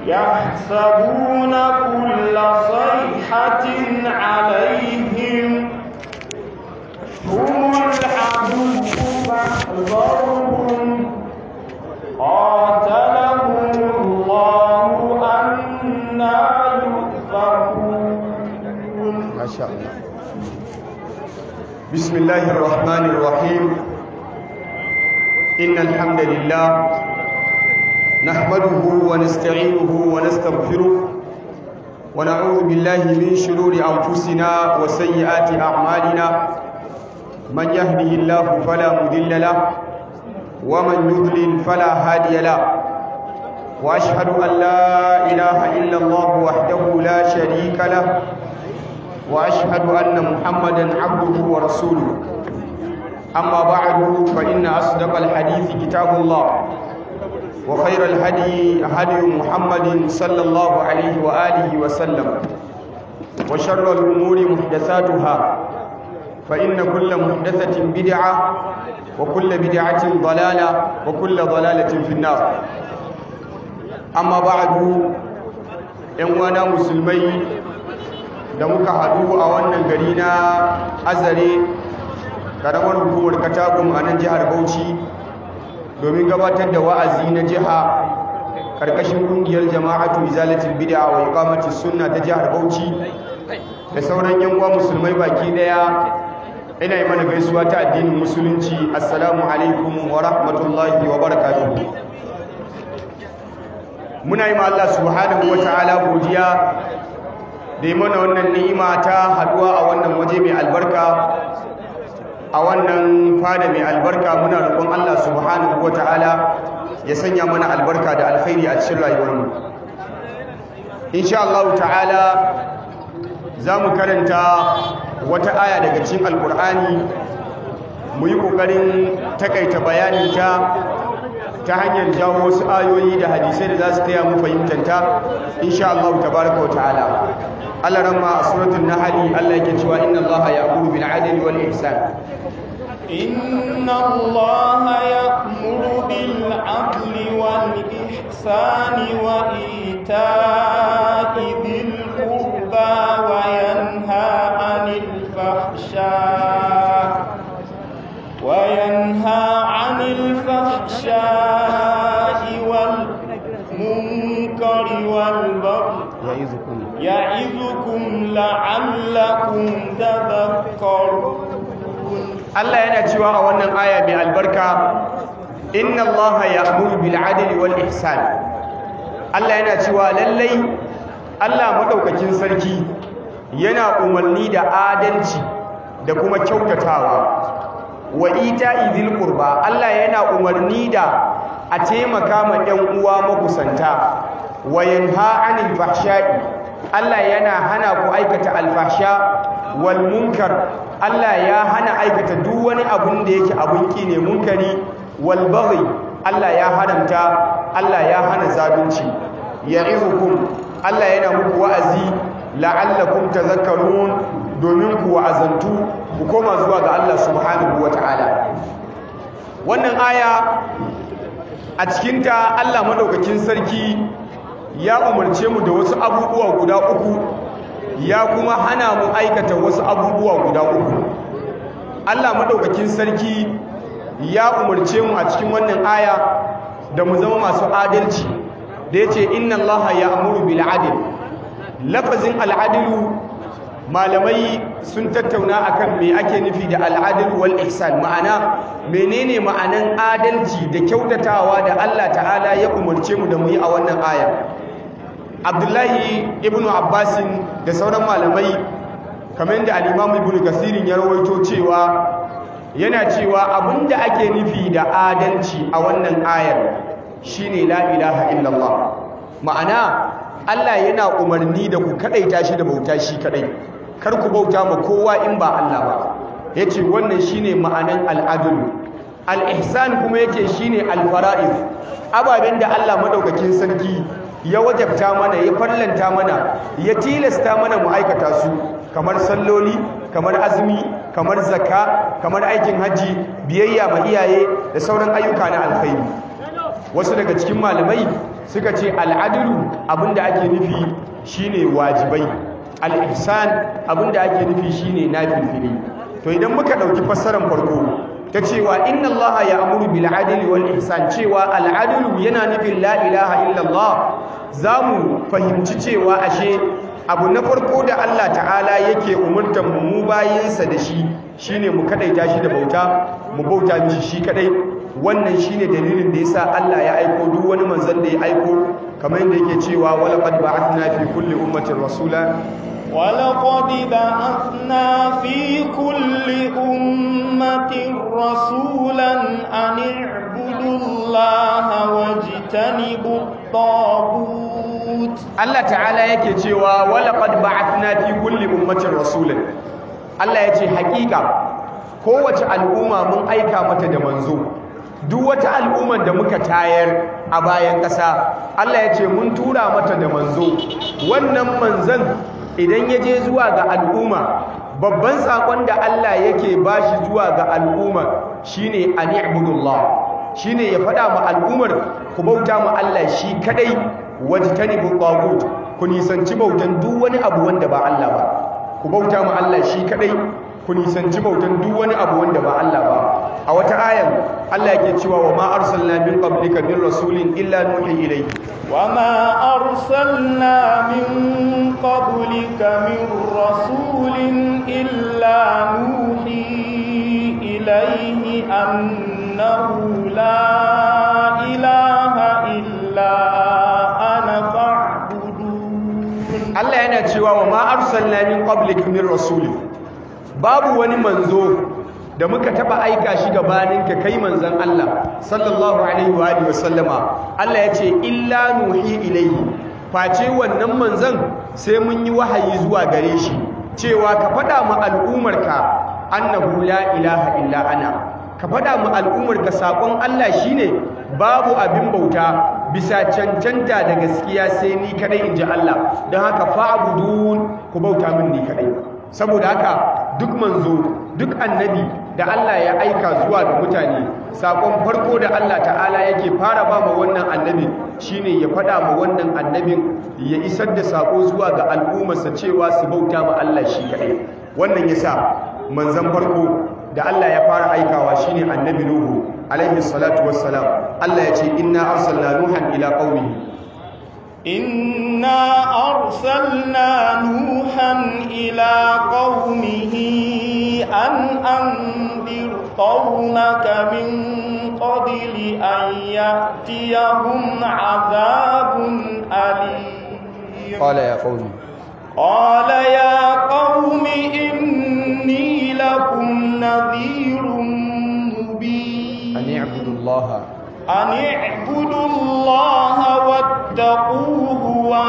يحسبون كل صيحة عليهم هم العدو فاحذرهم قاتلهم الله أنا يؤفكون ما شاء الله بسم الله الرحمن الرحيم إن الحمد لله نحمده ونستعينه ونستغفره ونعوذ بالله من شرور أنفسنا وسيئات أعمالنا من يهده الله فلا مضل له ومن يضلل فلا هادي له وأشهد أن لا إله إلا الله وحده لا شريك له وأشهد أن محمدا عبده ورسوله أما بعد فإن أصدق الحديث كتاب الله وخير الهدي هدي محمد صلى الله عليه وآله وسلم وشر الأمور محدثاتها فإن كل محدثة بدعة وكل بدعة ضلالة وكل ضلالة في النار أما بعد ‘yan musulmai da muka haɗu a wannan gari na azare ƙaramar hukumar katagun a nan jihar bauchi domin gabatar da wa'azi na jiha ƙarƙashin ƙungiyar jama'atu izalatul bid'a wa iqamatus sunna ta jihar bauchi da sauran yan uwa musulmai baki daya ina yi mana gaisuwa ta addinin musulunci assalamu alaikum wa rahmatullahi wa barakatuh muna yi ma Allah subhanahu wa ta'ala godiya da yi mana wannan ni'ima ta haduwa a wannan waje mai albarka a wannan fada mai albarka muna roƙon Allah subhanahu wa ta'ala ya sanya mana albarka da alkhairi a cikin rayuwarmu insha Allah ta'ala za mu karanta wata aya daga cikin alkur'ani mu yi ƙoƙarin takaita bayaninta ta hanyar jawo wasu ayoyi da hadisai da za su taya mu fahimtanta insha Allah tabaraka wa ta'ala Allah ramma a suratul nahl Allah yake cewa inna Allah ya'muru bil 'adli wal ihsan إن الله يأمر بالعدل والإحسان وإيتاء ذي القربى وينهى عن الفحشاء وينهى عن الفحشاء والمنكر والبغي يعظكم يعظكم لعلكم تذكرون Allah yana cewa a wannan aya mai albarka inna Allah ya'muru bil 'adli wal ihsan Allah yana cewa lallai Allah madaukakin sarki yana umarni da adalci da kuma kyautatawa wa ita'i dhil qurba Allah yana umarni da a taimaka ma ɗan uwa makusanta wa yanha 'anil fahsha'i Allah yana hana ku aikata alfahsha wal munkar Allah ya hana aikata duk wani abun da yake abun ki ne munkari wal baghi Allah ya haramta Allah ya hana zalunci ya'izukum Allah yana muku wa'azi la'allakum tadhakkarun domin ku wa'azantu ku koma zuwa ga Allah subhanahu wata'ala wannan aya a cikinta Allah madaukakin sarki ya umarce mu da wasu abubuwa guda uku ya kuma hana mu aikata wasu abubuwa guda uku Allah madaukakin sarki ya umarce mu a cikin wannan aya da mu zama masu adalci da yace inna Allaha ya'muru bil 'adl lafazin al-'adlu malamai sun tattauna akan me ake nufi da al-'adl wal ihsan ma'ana menene ma'anan adalci da kyautatawa da Allah ta'ala ya umarce mu da mu yi a wannan aya abdullahi ibn abbasin da sauran malamai kamar yadda al'imamu ibn kasirin ya rawaito cewa yana cewa abinda ake nufi da adalci a wannan ayar shine la ilaha illallah ma'ana Allah yana umarni da ku kadaita shi da bauta shi kadai kar ku bauta ma kowa in ba Allah ba yace wannan shine ma'anan al'adl al-ihsan kuma yace shine al-fara'id ababen da Allah madaukakin sarki ya wajabta mana ya farlanta mana ya tilasta mana mu aikata su kamar salloli kamar azumi kamar zakka kamar aikin haji biyayya ma iyaye da sauran ayyuka na alkhairi wasu daga cikin malamai suka ce al'adilu abinda ake nufi shine wajibai al-ihsan abinda ake nufi shine nafilfili to idan muka dauki fassarar farko ta cewa inna allaha ya'muru bil adli wal ihsan cewa al adlu yana nufin la ilaha illallah zamu fahimci cewa ashe abu na farko da Allah ta'ala yake umurtar mu bayinsa da shi shine mu kadaita shi da bauta mu bauta mishi shi kadai wannan shine dalilin da yasa Allah ya aiko duk wani manzon da ya aiko kamar yadda yake cewa wala qad ba'athna fi kulli ummatin rasula ولقد بعثنا في كل أمة رسولا أن اعبدوا الله واجتنبوا الطاغوت Allah ta'ala yake cewa walaqad ba'athna fi kulli ummatin rasulan Allah yace hakika kowace al'umma mun aika mata da manzo duk wata al'ummar da muka tayar a bayan ƙasa Allah yace mun tura mata da manzo wannan manzon idan ya je zuwa ga al'umma babban sakon da Allah yake bashi zuwa ga al'umma shine an i'budullah shine ya faɗa ma al'ummar ku bauta ma Allah shi kadai wajtanibu tagut ku nisanci bautan duk wani abu wanda ba Allah ba ku bauta ma Allah shi kadai ku nisanci bautan duk wani abu wanda ba Allah ba a wata ayan Allah yake cewa wa ma arsalna min qablika min rasulin illa nuhi ilayhi wa ma arsalna min qablika min rasulin illa nuhi ilayhi annahu la ilaha illa Allah yana cewa wa ma arsalna min qablika min rasul babu wani manzo da muka taba aika shi gabaninka kai manzon Allah sallallahu alaihi wa alihi wasallama Allah yace illa nuhi ilayhi face wannan manzon sai mun yi wahayi zuwa gare shi cewa ka fada mu al'umarka annahu la ilaha illa ana ka fada mu al'umarka sakon Allah shine babu abin bauta bisa cancanta da gaskiya sai ni kadai in ji Allah don haka fa'budun ku bauta min ni kadai saboda haka duk manzo duk annabi da Allah ya aika zuwa ga mutane sakon farko da Allah ta'ala yake fara ba ma wannan annabi shine ya fada ma wannan annabin ya isar da sako zuwa ga al'ummarsa cewa su bauta ma Allah shi kadai wannan yasa manzon farko da Allah ya fara aikawa shine annabi Nuhu alaihi salatu wassalam Allah ya ce inna arsalna nuhan ila qaumihi inna arsalna nuhan ila qaumihi an anzir qaumaka min qabli an ya'tiyahum azabun alim qala ya qaumi qala ya qaumi inni lakum nadhirun mubin an i'budu allaha أن اعبدوا الله واتقوه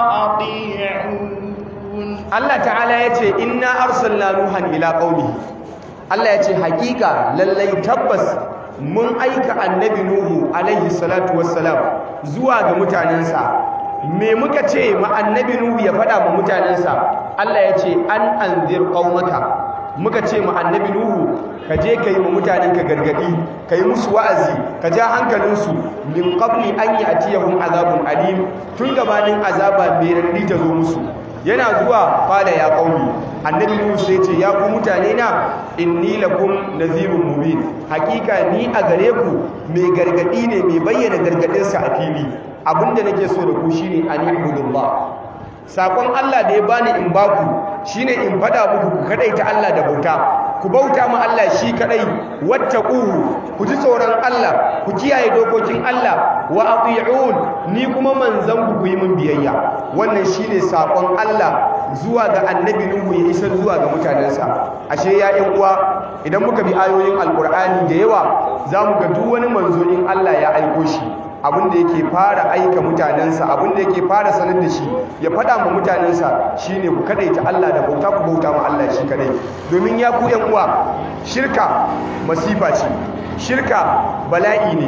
وأطيعون Allah ta'ala ya ce inna arsalna nuhan ila qaumihi Allah ya ce hakika lallai tabbas mun aika annabi nuhu alaihi salatu wassalam zuwa ga mutanensa me muka ce ma annabi nuhu ya faɗa ma mutanensa Allah ya ce an anzir qaumaka muka ce ma annabi nuhu ka je ka yi ma mutanenka gargadi ka yi musu wa'azi ka ja hankalinsu min qabli an ya'tiyahum azabun alim tun gabanin azaba mai rarri ta zo musu yana zuwa fada ya qaumi annabi nuhu sai ce ya ku mutane na inni lakum nazirun mubin hakika ni a gare ku mai gargadi ne mai bayyana gargadinsa a fili abinda nake so da ku shine an ibudullah sakon Allah da ya bani in baku shine in fada muku ku kadaita Allah da bauta ku bauta ma Allah shi kadai wattaquhu ku ji tsoron Allah ku kiyaye dokokin Allah wa ati'un ni kuma manzon ku ku yi min biyayya wannan shine sakon Allah zuwa ga annabi Nuhu ya isar zuwa ga mutanensa ashe ya ƴan uwa idan muka bi ayoyin alqur'ani da yawa zamu ga duk wani manzo in Allah ya aiko shi abinda yake fara aika mutanensa abinda yake fara sanar da shi ya fada ma mutanensa shine ku kadaita Allah da bauta ku bauta ma Allah shi kadai domin ya ku yan uwa shirka masifa ce shirka bala'i ne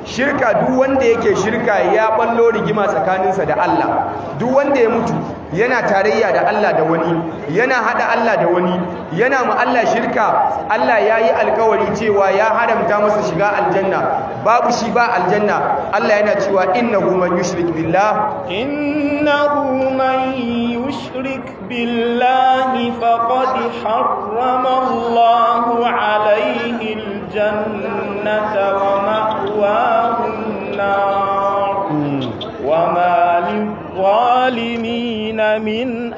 shirka duk wanda yake shirka ya ballo rigima tsakaninsa da Allah duk wanda ya mutu yana tarayya da Allah da wani yana hada Allah da wani yana ma Allah shirka Allah ya yi alkawari cewa ya haramta masa shiga aljanna babu shi ba aljanna Allah yana cewa innahu man yushrik billah innahu man yushrik billahi faqad harrama Allahu alayhi aljannata wa ma'wahu an-nar wa ma للظالمين من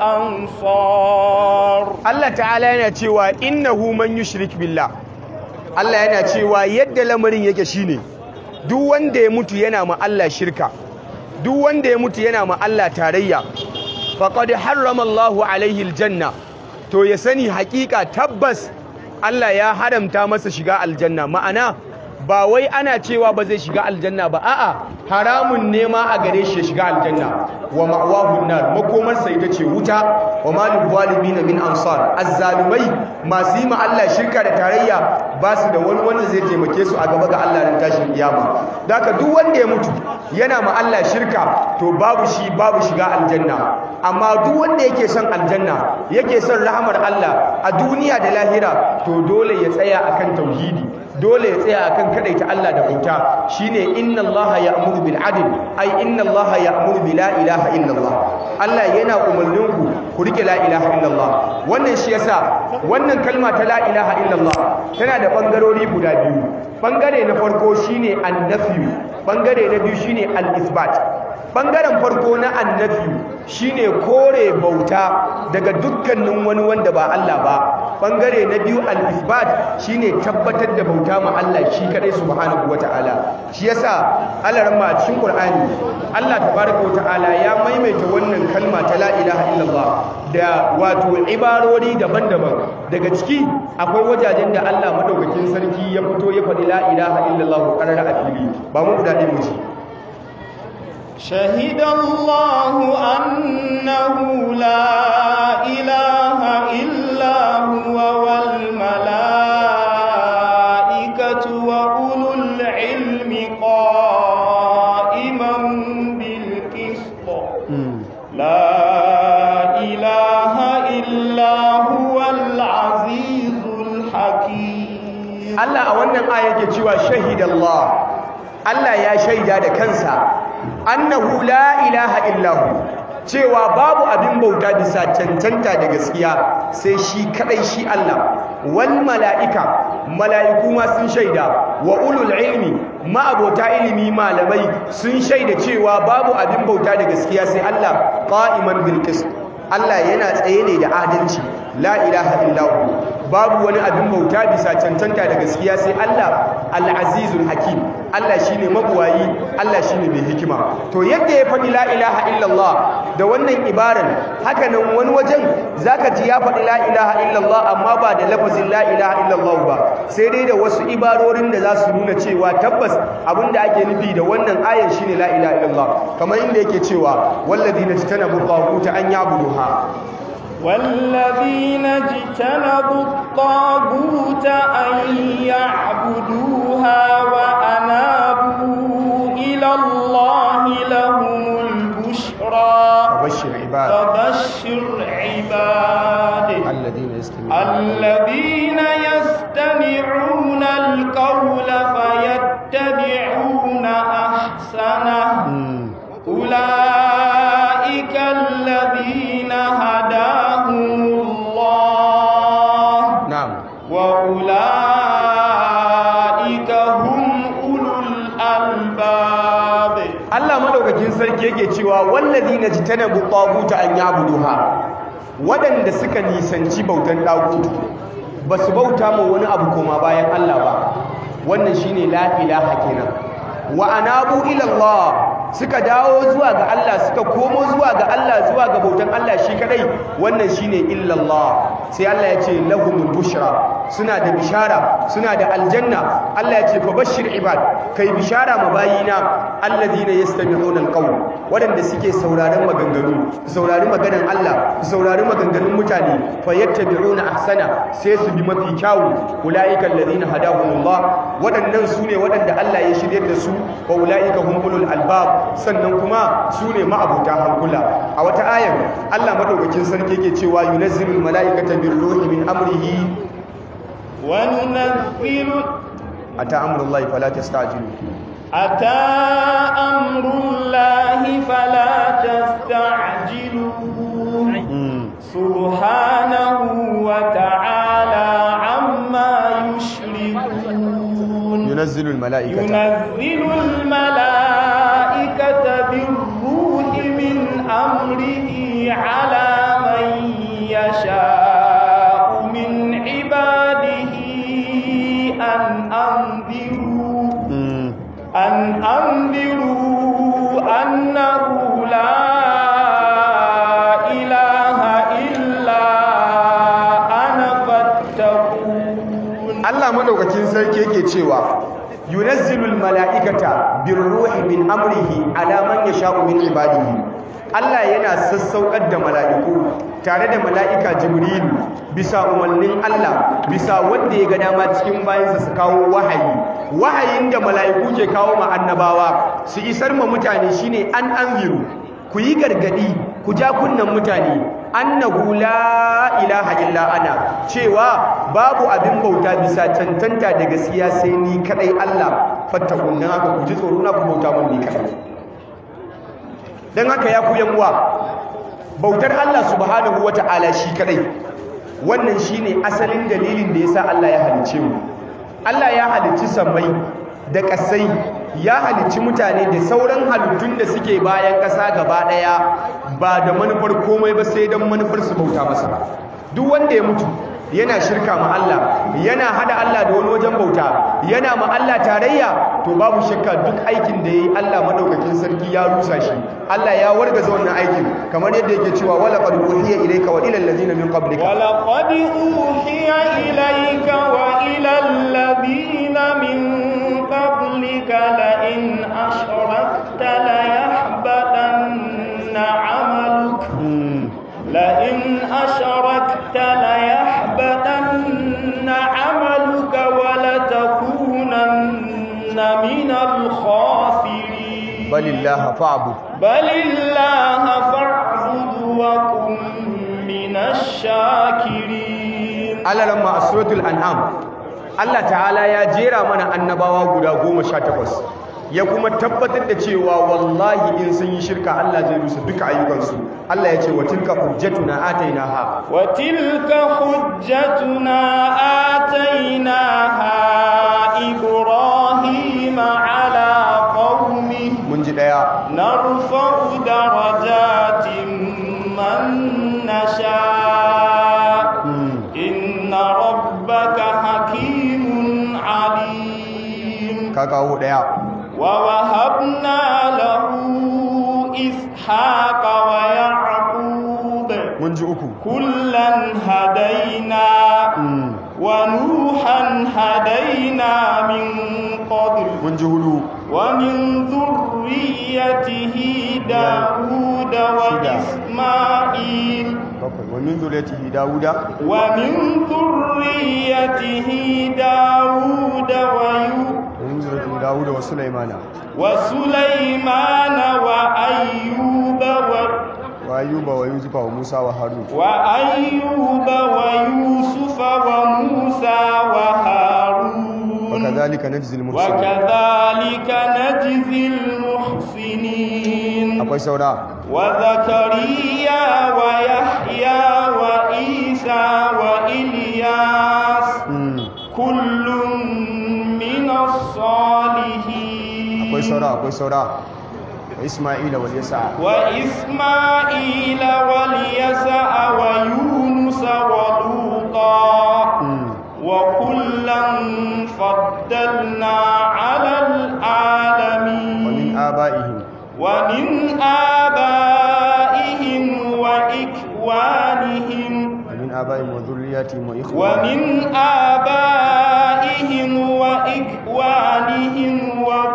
أنصار Allah ta'ala yana cewa innahu man yushrik billah Allah yana cewa yadda lamarin yake shine duk wanda ya mutu yana ma Allah shirka duk wanda ya mutu yana ma Allah tarayya faqad harrama Allahu alaihi aljanna to ya sani hakika tabbas Allah ya haramta masa shiga aljanna ma'ana ba wai ana cewa ba zai shiga aljanna ba a'a haramun ne ma a gare shi ya shiga aljanna wa ma'wahu nar makomar sa ita ce wuta wa malil zalimin min ansar azzalumai masu yi ma Allah shirka da tarayya ba su da wani wanda zai taimake su a gaba ga Allah ran tashin kiyama daka duk wanda ya mutu yana ma Allah shirka to babu shi babu shiga aljanna amma duk wanda yake son aljanna yake son rahmar Allah a duniya da lahira to dole ya tsaya akan tauhidi dole ya tsaya akan kadaita Allah da bauta shine inna Allah ya'muru bil adl ai inna Allah ya'muru bi la ilaha illa Allah Allah yana umarnin ku ku rike la ilaha illa Allah wannan shi yasa wannan kalma ta la ilaha illa Allah tana da bangarori guda biyu bangare na farko shine annafi bangare na biyu shine al-isbat bangaren farko na annafi shine kore bauta daga dukkanin wani wanda ba Allah ba bangare na biyu al-isbat shine tabbatar da bauta ma Allah shi kadai subhanahu wataala shi yasa Allah ramma a cikin Qur'ani Allah tabaaraka wataala ya maimaita wannan kalma ta la ilaha illallah da wato ibarori daban-daban daga ciki akwai wajajen da Allah madaukakin sarki ya fito ya faɗi la ilaha illallah qarara a fili ba mu guda ɗaya mu ci شهد الله أنه لا إله إلا هو والملائكة وأولو العلم قائما بالقسط لا إله إلا هو العزيز الحكيم الله أولا آية جوا شهد الله Allah ya shaida da kansa annahu la ilaha illahu cewa babu abin bauta bisa cancanta da gaskiya sai shi kadai shi Allah wal mala'ika mala'iku ma sun shaida wa ulul ilmi ma'abota ilimi malamai sun shaida cewa babu abin bauta da gaskiya sai Allah qa'iman bil qist Allah yana tsaye ne da adalci la ilaha illahu babu wani abin bauta bisa cancanta da gaskiya sai Allah al-azizul hakim Allah shine mabuwayi Allah shine mai hikima to yadda ya faɗi la ilaha illallah da wannan ibaran haka nan wani wajen zaka ji ya faɗi la ilaha illallah amma ba da lafazin la ilaha illallah ba sai dai da wasu ibarorin da za su nuna cewa tabbas abinda ake nufi da wannan ayan shine la ilaha illallah kamar inda yake cewa wallazina tajtanabu tawaguta an yabuduha والذين اجتنبوا الطاغوت أن يعبدوها وأنابوا إلى الله لهم البشرى فبشر عباد فبشر عباد الذين يستمعون الذين يستمعون القول فيتبعون أحسنه أولئك الذين هداهم الله نعم وأولئك هم أولو الألباب Allah madaukakin sarki yake cewa wallazina jitanabu taguta an yabuduha wadanda suka nisanci bautan dagutu basu bauta ma wani abu koma bayan Allah ba wannan shine la ilaha kenan wa anabu ila Allah suka dawo zuwa ga Allah suka komo zuwa ga Allah zuwa ga bautan Allah shi kadai wannan shine illallah sai Allah ya ce lahumul bushra suna da bishara suna da aljanna Allah ya ce fa bashir ibad kai bishara ma bayina alladhina yastami'una alqawl wadanda suke sauraron maganganu saurari maganan Allah saurari maganganun mutane fayattabi'una ahsana sai su bi mafi kyawu ulaika alladhina hadahumullah wadannan sune wadanda Allah ya shiryar da su wa ulaika humul albab sannan kuma sune ma'abuta hankula a wata ayar Allah madaukakin sarki yake cewa yunazzilul mala'ikata birruhi min amrihi wa nunazzilu ata amrullahi fala tastajilu ata amrullahi fala tastajilu subhanahu wa ta'ala amma yushrikun yunazzilul mala'ikata yunazzilul mala'ikata birruhi min amrihi ala man yasha'u min ibadihi an anziru an anziru annahu la ilaha illa ana fattaqun Allah madaukakin sarki yake cewa yunazzilul mala'ikata birruhi min amrihi ala man yasha'u min ibadihi Allah yana sassaukar da mala'iku tare da mala'ika Jibrilu bisa umarnin Allah bisa wanda ya ga dama cikin bayansa su kawo wahayi wahayin da mala'iku ke kawo ma annabawa su isar ma mutane shine an anziru ku yi gargadi ku ja kunnan mutane annahu la ilaha illa ana cewa babu abin bauta bisa cancanta da gaskiya sai ni kadai Allah fattakun dan haka ku ji tsoro na ku bauta mun ni kadai dan haka ya ku yanwa bautar Allah subhanahu wata'ala shi kadai wannan shine asalin dalilin da yasa Allah ya halice mu Allah ya halicci sammai da kasai ya halicci mutane da sauran halittun da suke bayan ƙasa gaba ɗaya ba da manufar komai ba sai don manufar su bauta masa duk wanda ya mutu yana shirka ma Allah yana hada Allah da wani wajen bauta yana ma Allah tarayya to babu shakka duk aikin da yayi Allah madaukakin sarki ya rusa shi Allah ya wargaza wannan aikin kamar yadda yake cewa wala qad uhiya ilayka wa ila allazina min qablika wala qad uhiya ilayka wa ila allazina min qablika la in ashrakta la yahbatanna 'amaluk la in ashrakta la yahbatanna 'amaluka wa la takunanna min al-khasirin balillaha fa'bud balillaha fa'bud wa kun min ash-shakirin alalamma a suratul an'am Allah ta'ala ya jera mana annabawa guda goma sha takwas ya kuma tabbatar da cewa wallahi in sun yi shirka Allah zai rusa duka ayyukansu Allah ya ce wa tilka hujjatuna atainaha wa tilka hujjatuna atainaha ibrahima ala qaumi mun ji daya narfa'u darajatin man nasha inna rabbaka hakimun alim ka kawo daya wa wahabna lahu ishaqa wa ya'qub mun ji uku kullan hadaina wa nuhan hadaina min qabl mun ji hudu wa min dhurriyyatihi daud wa isma'il bakwai wa min zuriyatihi dawuda wa min dhurriyyatihi daud wa yu wa min zuriyatihi dawuda wa sulaimana wa sulaymana wa ayyuba wa wa ayyuba wa yusufa wa musa wa harun وأيوب ويوسف وموسى وهارون وكذلك نجزي المحسنين وكذلك نجزي المحسنين akwai saura وزكريا ويحيى وعيسى وإلياس Mm. كل من الصالحين akwai saura akwai saura wa isma'ila wal yasa وإسماعيل واليسع ويونس ولوطا Mm. وكلا فضلنا على wa min العالمين aba'ihim ومن آبائهم وإخوانهم wa min aba'ihim wa dhurriyyatihim wa ikhwanihim ومن آبائهم وإخوانهم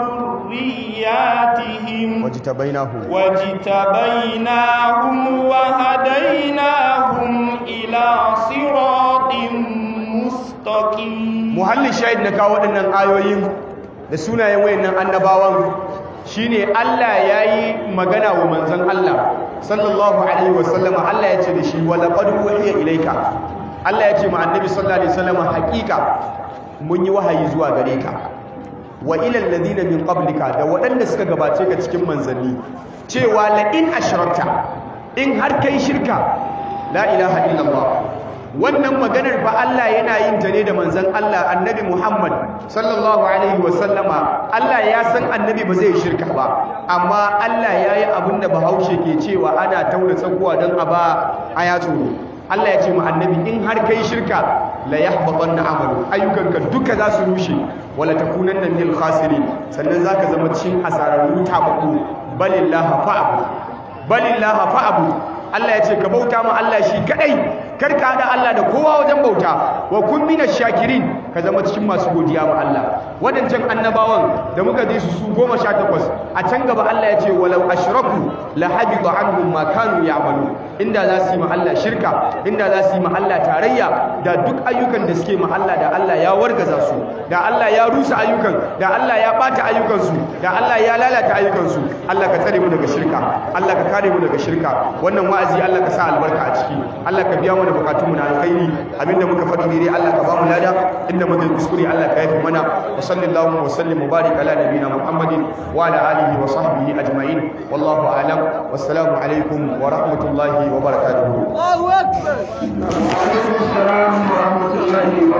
wajtabainahu wajtabainahum wa hadainahum ila siratin mustaqim muhallin shahid na kawo waɗannan ayoyin da sunayen wayannan annabawan shine Allah yayi magana wa manzon Allah sallallahu alaihi wasallama Allah ya ce da shi wala qad uhiya ilayka Allah ya ce ma annabi sallallahu alaihi wasallama haƙiƙa mun yi wahayi zuwa gare ka wa ila alladhina min qablika da waɗanda suka gabace ka cikin manzanni cewa la in ashrakta in har kai shirka la ilaha illallah wannan maganar fa Allah yana yin ta ne da manzon Allah annabi Muhammad sallallahu alaihi wasallama Allah ya san annabi ba zai shirka ba amma Allah ya yi abin da bahaushe ke cewa ana taura tsakuwa don a ba aya tsoro Allah ya ce mu annabi in har kai shirka la yahbatanna amalu ayyukanka duka za su rushe wala takunanna minal khasirin sannan zaka zama cikin asararru tabaku balillaha fa'abu balillaha fa'abu Allah ya ce ka bauta ma Allah shi kadai kar ka hada Allah da kowa wajen bauta wa kun minash shakirin ka zama cikin masu godiya ma Allah wadancan annabawan da muka ji su su 18 a can gaba Allah ya ce walau ashraku la habita anhum ma kanu ya'malu inda za su yi ma Allah shirka inda za su yi ma Allah tarayya da duk ayyukan da suke ma Allah da Allah ya wargaza su da Allah ya rusa ayyukan da Allah ya bata ayyukan su da Allah ya lalata ayyukan su Allah ka tsare mu daga shirka Allah ka kare mu daga shirka wannan wa'azi Allah ka sa albarka a ciki Allah ka biya mana bukatunmu na alkhairi abinda muka faɗi ne Allah ka ba mu lada inda muka yi kuskure Allah ka yafi mana wa sallallahu wa sallim mubarak ala nabiyina Muhammadin wa ala alihi wa sahbihi ajma'in wallahu a'lam wassalamu alaikum wa rahmatullahi wa barakatuh Allahu akbar Wa alaikum assalam wa rahmatullahi wa